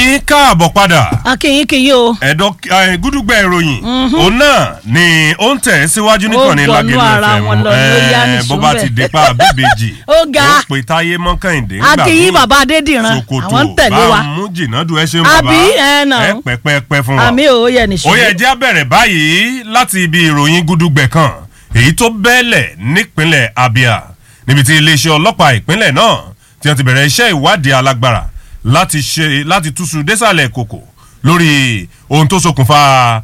yín káàbọ̀ padà akínyín kìí o. ẹ̀dọ́ ẹ̀, gúdúgbẹ̀ ìròyìn òun náà ni ó ń tẹ̀ síwájú nìkan ní Ó gbọ̀nú lágẹ̀lú ara FM wọn lọ ló yá ẹ̀, nìṣó bó bá bẹ́ẹ̀. ti dé pa bíbejì Ó ga. ó pe táyé mọ́kàndé akínyín bàbá adédìran sokoto àwọn ń tẹ̀lé wa. bá mú jìnnàdù ẹ ṣeun bàbá Àbí? Ẹ nà. ẹ pẹ́pẹ́pẹ́ fún wa àmì ò yẹ nìṣó. ó yẹ jẹ́ bẹ̀rẹ̀ báyìí láti ibi ìròyìn gúdúgbẹ̀ kan èyí tó bẹ́ẹ̀lẹ̀ nípínlẹ̀ Abia níbi tí iléeṣẹ́ ọlọ́pàá ìpínlẹ̀ náà tí wọ́n ti bẹ̀rẹ̀ iṣẹ́ ìwádìí alágbára láti ṣe láti túṣu désàlẹ̀ kòkò lórí ohun tó ṣokùnfà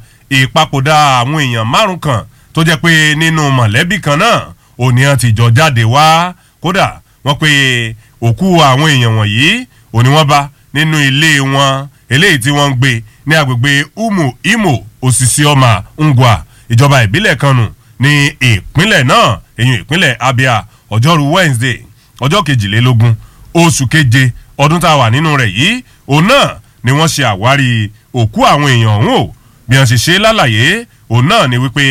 ìpapòdà àwọn èèyàn márùn kan tó jẹ́ pé nínú mọ̀lẹ́bí kan náà òní wọn ti jọ jáde wá kódà wọ́n pe òkú àwọn èèyàn wọ̀nyí òní wọ́n bá nínú ilé wọn eléyìí tí wọ́n ń gbé ní agbègbè umu imo osisioma ngwa ìjọba ìbílẹ̀ kanu ní ìpínlẹ̀ náà èyí ìpínlẹ̀ abia ọjọ́rú wednesday ọjọ́ kejìlélógún oṣù keje ọdún tá a wà nínú rẹ̀ yìí òun náà ni wọ́n ṣe àwárí òkú àwọn èèyàn ọ̀hún o bí wọ́n ṣe ṣe lálàyé òun náà ni wípé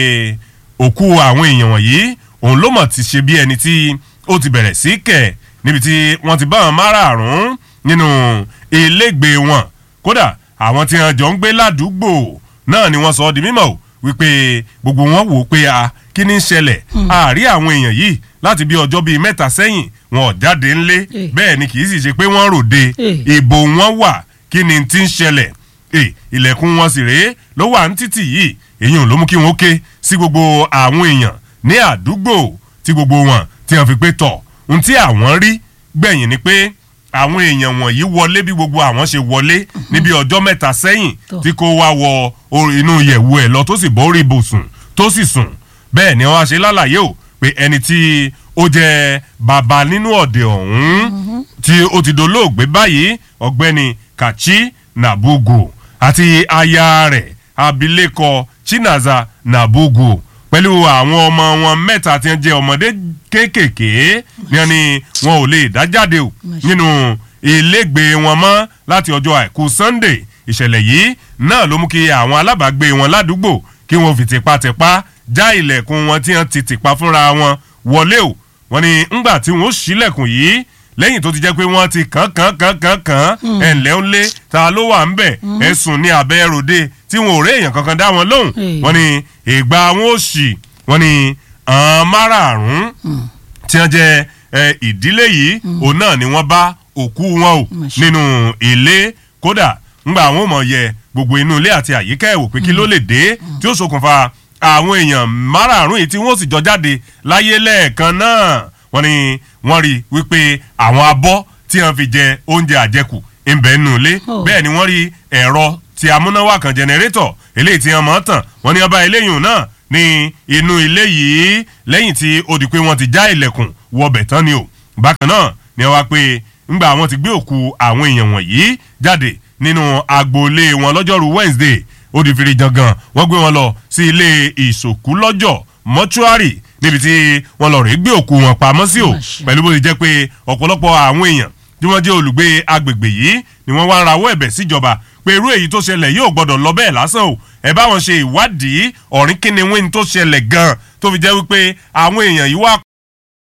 òkú àwọn èèyàn wọ̀nyí òun ló mọ̀ ti ṣe bí ẹni tí ó ti bẹ̀rẹ̀ sí kẹ̀ níbi tí wọ́n ti bá wọn márààrún nínú ilégbèé wọn kódà àwọn tí wọn jọ ń gbé ládùúgbò náà ni wọ́n sọ ọ́ di mímọ̀ o wípé gbogbo wọn wò ó pé a kí ni ń ṣẹlẹ̀ àárí àwọn èèyàn yìí láti bí ọjọ́ bíi mẹ́ta sẹ́yìn wọn ò jáde ńlé Eh. bẹ́ẹ̀ ni kì í sì ṣe pé wọ́n ròde Eh. ìbò wọn wà kí ni ti ń ṣẹlẹ̀ Eh, ilẹ̀kùn wọn sì rèé ló wà ní títì yìí èyí ò ló mú kí wọn ó ké sí gbogbo àwọn èèyàn ní àdúgbò tí gbogbo wọn tí wọn fi pé tọ̀ ohun tí àwọn rí gbẹ̀yìn ni pé àwọn èèyàn wọ̀nyí wọlé bí gbogbo àwọn ṣe wọlé níbi ọjọ́ mẹ́ta sẹ́yìn Tọ́. tí kò wá wọ orí- inú yẹ̀wù ẹ̀ lọ tó sì bọ́ orí ibùsùn tó sì sùn bẹ́ẹ̀ ni wọ́n á ṣe lálàyé o pé ẹni tí ó jẹ́ bàbá nínú ọ̀dẹ̀ ọ̀hún tí ó ti dolóògbé báyìí ọ̀gbẹ́ni kachi nabugu àti aya rẹ̀ abilékọ chinaza nabugu pẹ̀lú àwọn ọmọ wọn mẹ́ta tí wọ́n jẹ́ ọmọdé kéékèèké ní wọ́n ní wọn ò lè dá jáde o nínú ilégbèé wọn mọ́ láti ọjọ́ àìkú sunday ìṣẹ̀lẹ̀ yìí náà ló mú kí àwọn alábàágbé wọn ládùúgbò kí wọ́n fi tipátipá já ilẹ̀kùn wọn tí wọ́n ti tìpa fúnra wọn wọlé o wọ́n ní ńgbà tí wọ́n ṣílẹ̀kùn yìí lẹ́yìn tó ti jẹ́ pé wọ́n ti kàn kàn kàn kàn kàn ẹ̀ ǹlẹ́ ń lé ta ló wà ń bẹ̀ ẹ̀sùn ní abẹ́ ròde tí wọn ò rí èèyàn kankan dá wọn lóhùn Hey. wọ́n ní ìgbà wọn ò ṣì wọ́n ní àwọn márààrún tí wọ́n jẹ́ ẹ, ìdílé yìí òun náà ni wọ́n bá òkú wọn o Mà ṣe. nínú ilé kódà ńgbà àwọn ò mọ̀ yẹ gbogbo inú ilé àti àyíká ẹ̀wò pé kí ló lè dé tí ó ṣokùnfà àwọn èèyàn márààrún yìí tí wọ́n sì jọ jáde láyé lẹ́ẹ̀kan náà wọ́n ní wọ́n rí i wípé àwọn abọ́ tí wọ́n fi jẹ oúnjẹ àjẹkù ń bẹ nínú ilé Oh. bẹ́ẹ̀ ni wọ́n rí ẹ̀rọ ti amúnáwá kan jẹnẹrétọ̀ eléyìí tí wọ́n mọ̀ ọ́ tàn wọ́n ní ọba eléyìí náà ní inú ilé yìí lẹ́yìn tí ó di pé wọ́n ti já ilẹ̀kùn wọbẹ̀ tán ni o bákan náà ni wọ́n wá pé ńgbà wọ́n ti gbé òkú àwọn èèyàn wọ̀nyí jáde nínú agboolé wọn lọ́jọ́rú Wednesday ó di fìrí jangan wọ́n gbé wọn lọ sí ilé ìsòkú lọ́jọ́ mọ́ṣúárì níbi tí wọ́n lọ rèé gbé òkú wọn pamọ́ sí o Má ṣe. pẹ̀lú bó ti jẹ́ pé ọ̀pọ̀lọpọ̀ àwọn èèyàn tí wọ́n jẹ́ olùgbé agbègbè yìí ni wọ́n wá ń rawọ́ ẹ̀bẹ̀ síjọba pé irú èyí tó ṣẹlẹ̀ yóò gbọ́dọ̀ lọ bẹ́ẹ̀ lásán o ẹ bá wọn ṣe ìwádìí ọ̀rìn kíni wíni tó ṣẹlẹ̀ gan-an tó fi jẹ́ wípé àwọn èèyàn yìí wá